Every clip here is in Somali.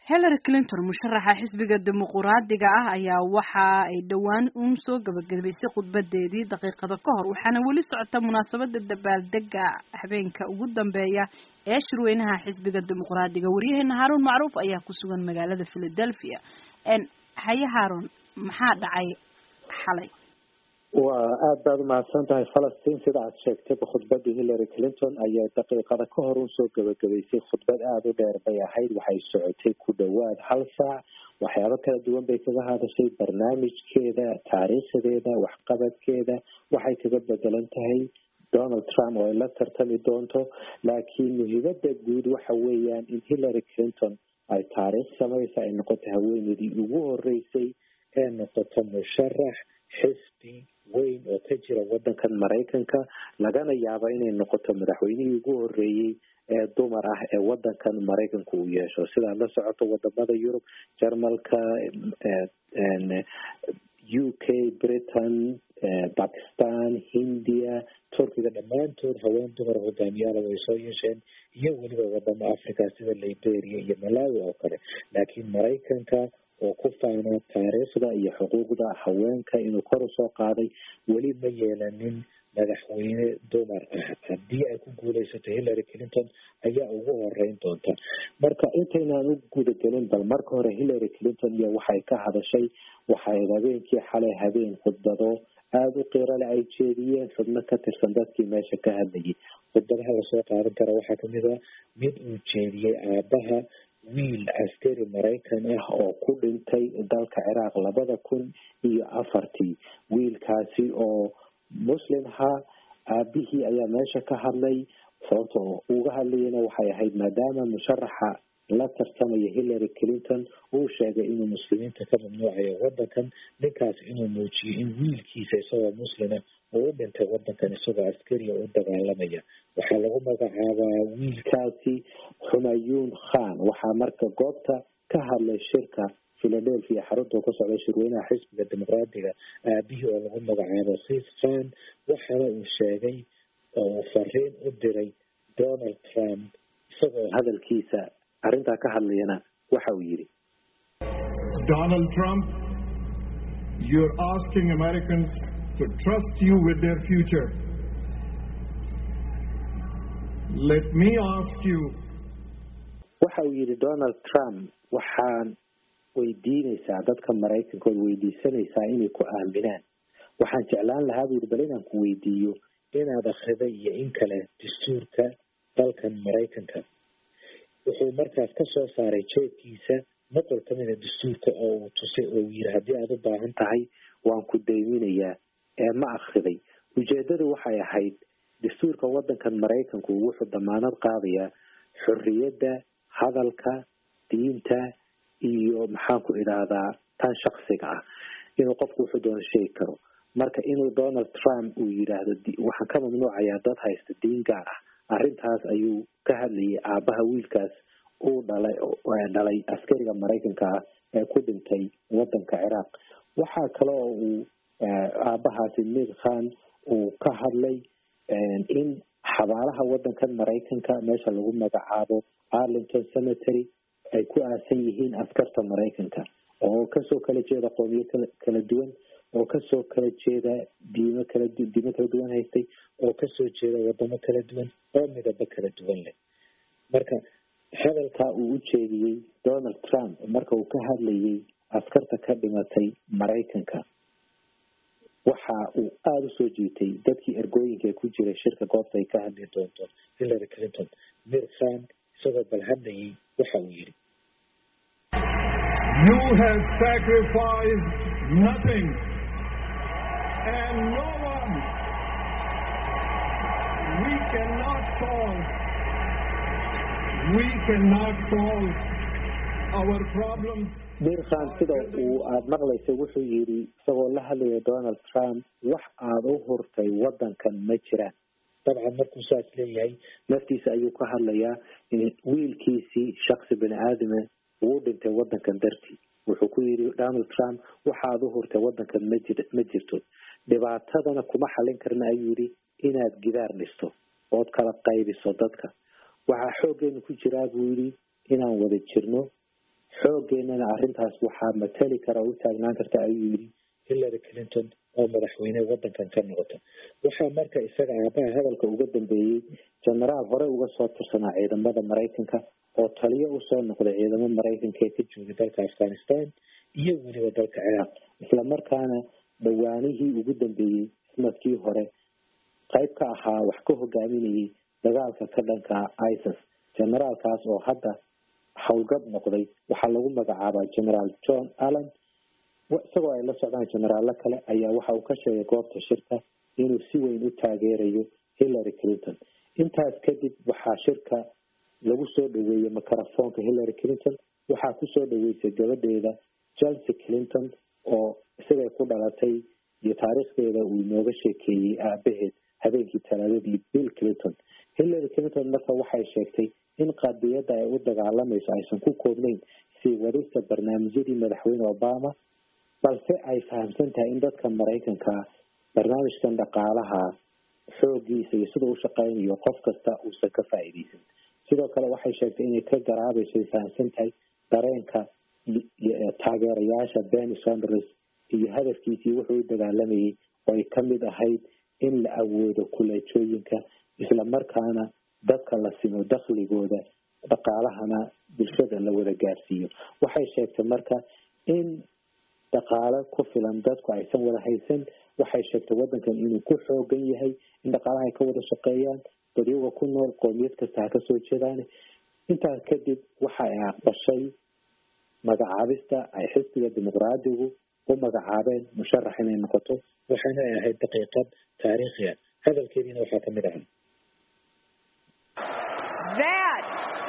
hillary clinton musharaxa xisbiga dimuquraadiga ah ayaa waxa ay dhowaan uun soo gabagabaysay khudbadeedii daqiiqada ka hor waxaana weli socota munaasabada dabaaldega habeenka ugu dambeeya ee shirweynaha xisbiga dimuquraadiga waryaheena haarun macruuf ayaa ku sugan magaalada philadelphia haye haarun maxaa dhacay xalay waa aada baad umahadsan tahay falastiin sida aad sheegtayba khudbadii hillary clinton ayaa daqiiqada ka hor un soo gabagabaysay khudbad aada u dheer bay ahayd waxay socotay ku dhowaad hal saac waxyaabo kala duwan bay kaga hadashay barnaamijkeeda taariikhdeeda waxqabadkeeda waxay kaga bedelan tahay donald trump oo ay la tartami doonto laakiin muhiimada guud waxa weeyaan in hillary clinton ay taariikh samaysa ay noqoto haweeneydii ugu horeysay ee noqoto musharax xisbi weyn oo ka jira wadankan maraykanka lagana yaabo inay noqoto madaxweynihii ugu horeeyey ee dumar ah ee wadankan maraykanka uu yeesho sidaad la socoto wadamada yurub jarmalka u k britain bakistan hindiya turkiga dhammaantood haween dumar hogaamiyaala way soo yeesheen iyo weliba wadamo africa sida liberia iyo malawi oo kale laakiin maraykanka oo ku faana taariikhda iyo xuquuqda haweenka inuu kor usoo qaaday weli ma yeelanin madaxweyne dumar ah haddii ay ku guuleysato hillary clinton ayaa ugu horeyn doonta marka intaynaan u gudagelin bal marka hore hillary clinton iyo waxay ka hadashay waxay habeenkii xalay habeen khudbado aada u qiirale ay jeediyeen xubno ka tirsan dadkii meesha ka hadlayay khudbadaha lasoo qaadan kara waxaa kamid a mid uu jeediyey aabaha wiil askari maraykan ah oo ku dhintay dalka ciraaq labada kun iyo afartii wiilkaasi oo muslim ahaa aabihii ayaa meesha ka hadlay sababta uga hadlayana waxay ahayd maadaama musharaxa la tartamaya hillary clinton uu sheegay inuu muslimiinta ka mamnuucayo wadankan ninkaas inuu muujiyey in wiilkiisa isagoo muslima uu u dhintay wadankan isagoo askariya u dagaalamaya waxaa lagu magacaabaa wiilkaasi xumayuun khan waxaa marka goobta ka hadlay shirka philadelphia xarunta ka socda shirweynaha xisbiga dimuqraadiga aabihii oo lagu magacaabo sis khan waxaana uu sheegay oo uu fariin u diray donald trump isagoo hadalkiisa arrintaa ka hadlayana waxa uu yidhi donald trump you're asking americans to trust you with their future let me ask you waxa uu yidhi donald trump waxaan weydiinaysaa dadka maraykanka ood weydiisanaysaa inay ku aaminaan waxaan jeclaan lahaa buu yihi bal inaan ku weydiiyo inaad akrida iyo in kale dastuurka dalkan maraykanka wuxuu markaas ka soo saaray jeedkiisa noqol kamida dastuurka oo uu tusay oo uu yidhi haddii aada u baahan tahay waan ku dayminayaa ee ma akriday ujeedadu waxay ahayd dastuurka wadankan maraykanku wuxuu damaanad qaadayaa xorriyadda hadalka diinta iyo maxaan ku idhaahdaa tan shaksiga ah inuu qofku wuxuu doona sheegi karo marka inuu donald trump uu yidhaahdo waxaan ka mamnuucayaa dad haysta diin gaar ah arrintaas ayuu ka hadlayay aabaha wiilkaas uu dhalay dhalay askariga maraykanka ah ee ku dhintay wadanka ciraaq waxaa kale oo uu aabahaasi mir khan uu ka hadlay in xabaalaha wadankan maraykanka meesha lagu magacaabo arlington cemetery ay ku aasan yihiin askarta maraykanka oo kasoo kala jeeda qoomiyo kala duwan oo kasoo kala jeeda diimo kala diimo kala duwan haystay oo kasoo jeeda wadamo kala duwan oo midabo kala duwan leh marka hadalkaa uu u jeediyey donald trump marka uu ka hadlayay askarta ka dhimatay maraykanka waxa uu aada usoo jiitay dadkii ergooyinka ku jiray shirka goobta ay ka hadli doonto hillary clinton mir khan isagoo bal hadlayay waxa uu yidhi You have sacrificed nothing and no one. We cannot solve. We cannot solve our problems. mir khan sida uu aada maqlaysa wuxuu yidhi isagoo la hadlaya donald trump wax aada u hurtay wadankan ma jiraan dabcan markuu saas leeyahay naftiisa ayuu ka hadlayaa wiilkiisii shaksi bini aadama uu dhintay wadankan dartii wuxuu ku yidhi donald trump waxaad u hurtay wadankan majir ma jirto dhibaatadana kuma xalin karna ayuu yidhi inaad gidaar dhisto ood kala qaybiso dadka waxaa xooggeenu ku jiraa buu yidhi inaan wada jirno xooggeenana arrintaas waxaa matali kara oo u taagnaan karta ayuu yidhi hillary clinton oo madaxweyne wadankan ka noqota waxaa marka isaga aabaha hadalka uga dambeeyey genaraal hore uga soo tirsanaa ciidamada maraykanka oo taliyo usoo noqday ciidamo maraykanka ee ka joogay dalka afghanistan iyo weliba dalka ciraaq isla markaana dhawaanihii ugu dambeeyey sanadkii hore qayb ka ahaa wax ka hogaaminayay dagaalka ka dhanka isis generaalkaas oo hadda howlgab noqday waxaa lagu magacaabaa generaal john allen isagoo ay la socdaan generaallo kale ayaa waxa uu ka sheegay goobta shirka inuu si weyn u taageerayo hillary clinton intaas kadib waxaa shirka lagu soo dhaweeyey microfoonka hillary clinton waxaa kusoo dhaweysay gabadheeda chelsea clinton oo isagay ku dhalatay iyo taariikhdeeda uu inooga sheekeeyey aabaheed habeenkii talaadadii bill clinton hillary clinton marka waxay sheegtay in qadiyadda ay u dagaalamayso aysan ku koobnayn sii wadista barnaamijyadii madaxweyne obama balse ay fahamsan tahay in dadka maraykanka barnaamijkan dhaqaalaha xoogiisa iyo sida u shaqeynayo qof kasta uusan ka faa'iideysan sidoo kale waxay sheegtay inay ka garaabayso ay fahamsan tahay dareenka taageerayaasha benny sonders iyo hadafkiisii wuxuu u dagaalamayay oo ay kamid ahayd in la awoodo kuleejooyinka isla markaana dadka la simo dakhligooda dhaqaalahana bulshada la wada gaarsiiyo waxay sheegtay marka in dhaqaalo ku filan dadku aysan wada haysan waxay sheegtay wadankan inuu ku xoogan yahay in dhaqaalaha ay ka wada shaqeeyaan dadyaga ku nool qoomiyad kasta ha kasoo jeedaan intaas kadib waxa ay aqbashay magacaabista ay xisbiga dimuqraadigu u magacaabeen musharax inay noqoto waxayna ay ahayd daqiiqad taariikhiya hadalkeediina waxaa kamid ahaa That,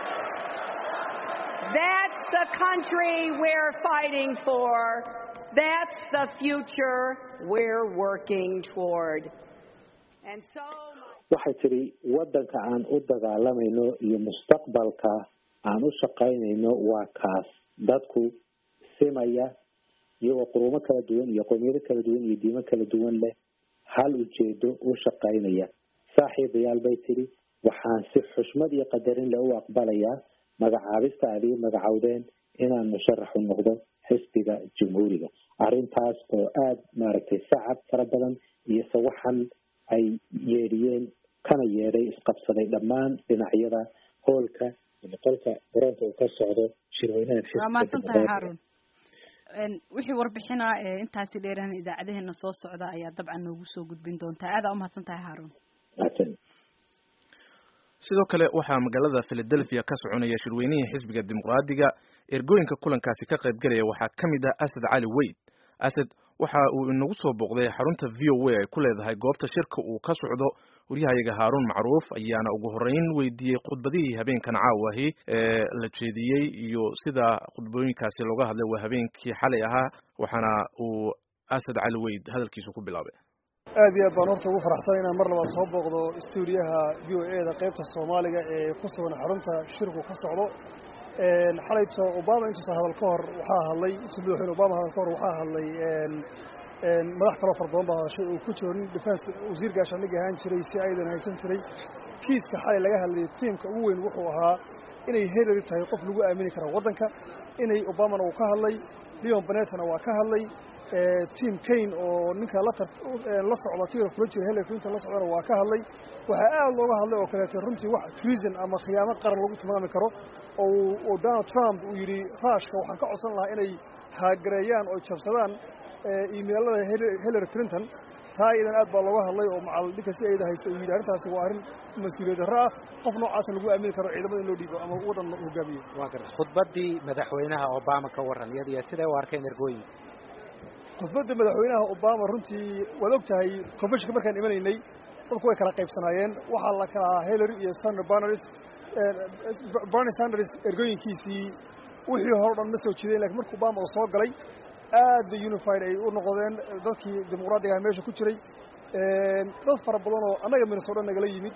that's the country we're fighting for. That's the future we're working toward. And so. waxay tidhi waddanka aan u dagaalamayno iyo mustaqbalka aan u shaqaynayno waa kaas dadku simaya iyagoo qurumo kala duwan iyo qowmiyado kala duwan iyo diimo kala duwan leh hal ujeedo u shaqaynaya saaxiibayaal bay tidhi waxaan si xushmad iyo qadarin leh u aqbalayaa magacaabista aad ii magacowdeen inaan musharax u noqdo xisbiga jamhuuriga arrintaas oo aada maaragtay sacab fara badan iyo sawaxan ay yeedhiyeen kana yeedhay isqabsaday dhammaan dhinacyada hoolka qolka garoonka uu ka socdo shirweynaha waa mahadsantahay haarun wixii warbixina ee intaasi dheerahan idaacadaheena soo socda ayaa dabcan noogu soo gudbin doontaa aadaa umahadsan tahay haarun sidoo kale waxaa magaalada philadelphia ka soconaya shirweynihii xisbiga dimuqraadiga ergooyinka kulankaasi ka qaybgalaya waxaa ka mid ah asad cali weyd asad waxa uu inagu soo booqday xarunta v o a ay ku leedahay goobta shirka uu ka socdo waryahayaga haaruun macruuf ayaana ugu horeyn weydiiyey khudbadihii habeenkan caawahi ee la jeediyey iyo sida khudbooyinkaasi looga hadlay waa habeenkii xalay ahaa waxaana uu asad cali weyd hadalkiisu ku bilaabay aad iyo aad baan horta ugu faraxsan inaan mar labaad soo booqdo stuudiyaha v o e da qaybta soomaaliga ee ku sugan xarunta shirku ka socdo xalayto obama intuusa hadal ka hor waxaa hadlay intuu madaxweyne obama hadal ka hor waxaa hadlay madax kaloo fara badan baa hadashay uu ku jiro nin defense wasiir gaashaandhig ahaan jiray si aydan haysan jiray kiiska xalay laga hadlayay tiimka ugu weyn wuxuu ahaa inay hillary tahay qof lagu aamini kara waddanka inay obamana uu ka hadlay leon benetona waa ka hadlay tim kane oo ninka la la socda tiira kula jira hillary clinton la socdana waa ka hadlay waxaa aad looga hadlay oo kaleete runtii wax treason ama khiyaamo qaran lagu tilmaami karo oo donald trump uu yidhi ruushka waxaan ka codsan lahaa inay haagareeyaan oo jabsadaan imeilada hillary clinton taa iyadan aad baa looga hadlay oo macal ninka si ayda haysa uu yidhi arrintaasi waa arrin mas-uuliyad darro ah qof noocaasa lagu aamini karo ciidamada in loo dhiibo ama waddan hogaamiyo waa garta khudbaddii madaxweynaha obama ka warran iyada iyo siday u arkeen ergooyinka khudbadda madaxweynaha obama runtii waad og tahay conventionka markaan imanaynay dadku way kala qaybsanaayeen waxaa la kala ahaa hillary iyo sander barnaris barney sanders ergooyinkiisii wixii hore o dhan ma soo jidayn lakin marka obama uu soo galay aad bay unified ay u noqdeen dadkii dimuqraadiga ah meesha ku jiray dad fara badan oo annaga minnesota nagala yimid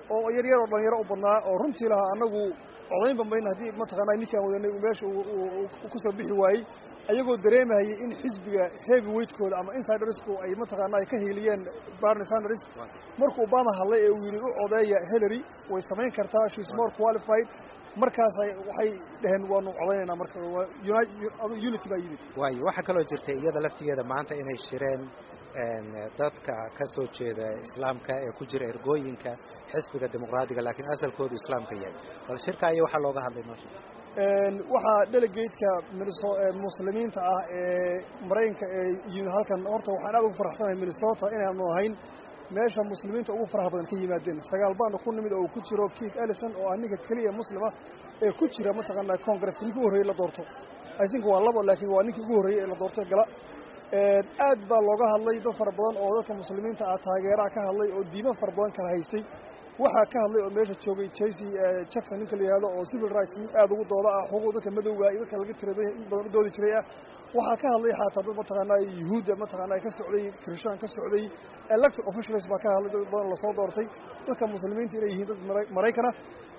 oo yaryar oo dhalinyaro u badnaa oo runtii lahaa annagu codaynba mayna haddii mataqaanaa ninkaan wadanay uu meesha ku soo bixi waayey ayagoo dareemahayay in xisbiga heavy weightkooda ama insidersku ay mataqaanaa ka hiiliyeen barney sanders markuu obama hadlay ee uu yidhi u codeeya hillary way samayn kartaa she's more qualified markaasay waxay dhaheen waanu codaynaynaa marka unity baa yimid waayo waxaa kaloo jirtay iyada laftigeeda maanta inay shireen dadka ka soo jeeda islaamka ee ku jira ergooyinka xisbiga dimuqraadiga laakiin asalkoodu islaamka yahay bal shirka ayo waxaa looga hadlay meesha waxaa delegateka muslimiinta ah ee maraykanka ee yimid halkan horta waxaan aad ugu faraxsanahay minnesota inaanu ahayn meesha muslimiinta ugu faraha badan ka yimaadeen sagaal baana ku nimid oo uu ku jiro keith ellison oo ah ninka keliya muslima ee ku jira mataqaanaa congresska ninkii ugu horreyey la doorto i think waa labo laakiin waa ninkii ugu horreeyey ee la doortay gala aad baa looga hadlay dad fara badan oo dadka muslimiinta ah taageeraha ka hadlay oo diiman fara badan kala haystay waxaa ka hadlay oo meesha joogay jayce jackson ninka la yihahdo oo civil rights aad ugu dooda ah xuquuq dadka madowga iyo dadka laga tira in badan u doodi jiray ah waxaa ka hadlay xataa dad mataqaanaa yuhuudda mataqaanaa ka socday kristaan ka socday elected officials baa ka hadlay dad badan lasoo doortay dadka muslimiinta inay yihiin dad maraykana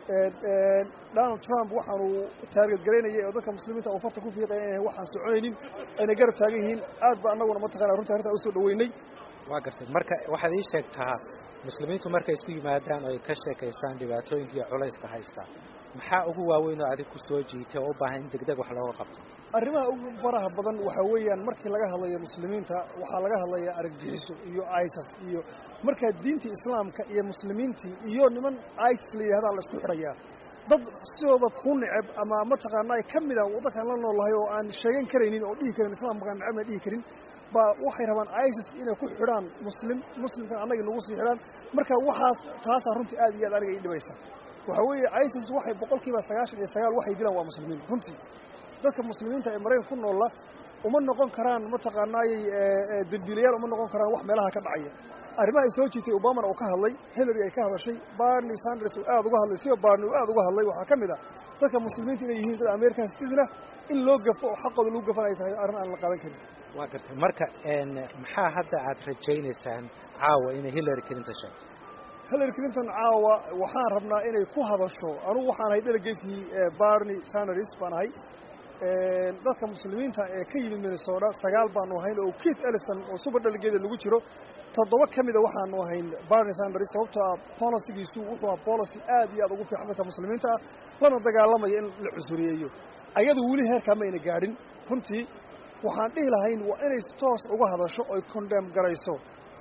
donald trump waxaanu taarget garaynayay oo dadka muslimiinta uu farta ku fiiqaya inay waxaan soconaynin ayna garab taagan yihiin aad ba annaguna mataqana runtii arrintaa usoo dhaweynay waa gartay marka waxaad ii sheegtaa muslimiintu markay isku yimaadaan oo ay ka sheekaystaan dhibaatooyinka iyo culayska haystaa maxaa ugu waaweyn oo adig ku soo jiitay oo u baahan in degdeg wax looga qabto arrimaha ugu faraha badan waxaa weeyaan markii laga hadlayo muslimiinta waxaa laga hadlayaa araggixiso iyo isas iyo markaa diintii islaamka iyo muslimiintii iyo niman isis la yidhahdaa la isku xidhayaa dad sidooda ku neceb ama mataqaanaa ka mida waddankan la noolahay oo aan sheegan karaynin oo dhihi karin islaamkaan necebna dhihi karin baa waxay rabaan isis inay ku xidhaan muslim muslimkan annaga nagu sii xidhaan marka waxaas taasaa runtii aad iyo aad aniga ii dhibaysa waxaa weeye isis waxay boqol kiiba sagaashan iyo sagaal waxay dilaan waa muslimiin runtii dadka muslimiinta ee maraykan ku noolla uma noqon karaan mataqaanaayey dembiilayaal uma noqon karaan wax meelaha ka dhacaya arrimaha ay soo jiitay obamana uu ka hadlay hillary ay ka hadashay barney sanders uu aad uga hadlay sida barney uu aad uga hadlay waxaa ka mid ah dadka muslimiinta inay yihiin dad american citizen ah in loo gafo oo xaqooda lagu gafan ay tahay arrin aan la qaadan karin waa gartay marka maxaa hadda aad rajaynaysaan caawa inay hillary clinton sheegto hillary clinton caawa waxaan rabnaa inay ku hadasho anugu waxaan ahay delegatekii barney sanders baan ahay dadka muslimiinta ee ka yimid minnesota sagaal baanu ahayn oo keith ellison oo super delegeeda lagu jiro toddoba ka mida waxaanu ahayn barney sanders sababtoo ah bolicigiisu wuxuu ah policy aad iyo aad ugu fiican dadka muslimiinta ah lana dagaalamaya in la cusuriyeeyo ayadu weli heerkaa mayna gaadhin runtii waxaan dhihi lahayn waa inay toos uga hadasho oy condem garayso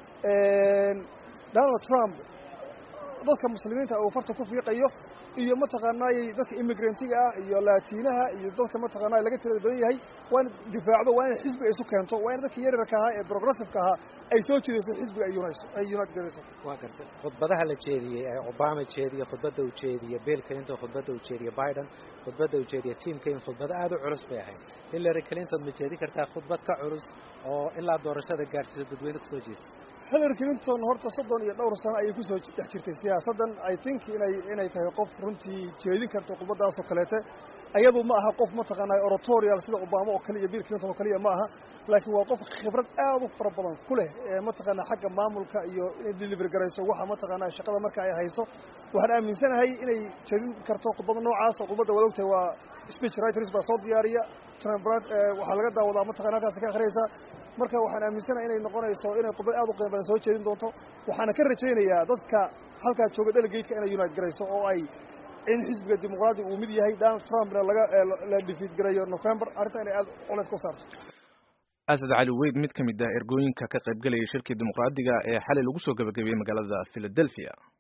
donald trump dadka muslimiinta uu farta ku fiiqayo iyo mataqaanaayey dadka immigrantga ah iyo laatiinaha iyo dadka mataqaanaa laga tirada badan yahay waa ina difaacdo waa inay xisbiga isu keento waa in dadka yaryarka ahaa ee progressiveka ahaa ay soo jeedayso xisbiga ay unite garayso waa gartay khudbadaha la jeediyey ee obama jeediye khudbadda uu jeediye bill clinton khudbadda uu jeediye biden khudbadda uu jeediye tim kain khudbado aad u culus bay ahayd hillary clinton ma jeedi kartaa khudbad ka culus oo ilaa doorashada gaarsiisa dadweyne kusoo jeesta hillary clinton horta soddon iyo dhowr sano ayay kusoo dhex jirtay siyaasaddan i think inay inay tahay qof runtii jeedin karta khudbadaasoo kaleete ayadu ma aha qof mataqaanaa oratorial sida obama oo kaliya bill clinton oo kaliya ma aha laakiin waa qof khibrad aad u fara badan ku leh ee mataqaanaa xagga maamulka iyo inay delivery garayso waxa mataqaanaa shaqada marka ay hayso waxaan aaminsanahay inay jeedin karto khudbada noocaasa khudbadda waad ogtahay waa speech writers baa soo diyaariya waxaa laga daawadaa mataqana halkaasi ka akhriyaysaa marka waxaan aaminsanahay inay noqonayso inay khudbad aad u qiimo badan soo jeedin doonto waxaana ka rajaynayaa dadka halkaa jooga delegateka inay unite garayso oo ay in xisbiga dimuqraadiga uu mid yahay donald trumpna laga la defeat garayo november arrinta inay aad culays ku saarto asad cali weyd mid ka mid ah ergooyinka ka qaybgelayay shirkii dimuqraadiga ee xalay lagu soo gabagabeeyey magaalada philadelphia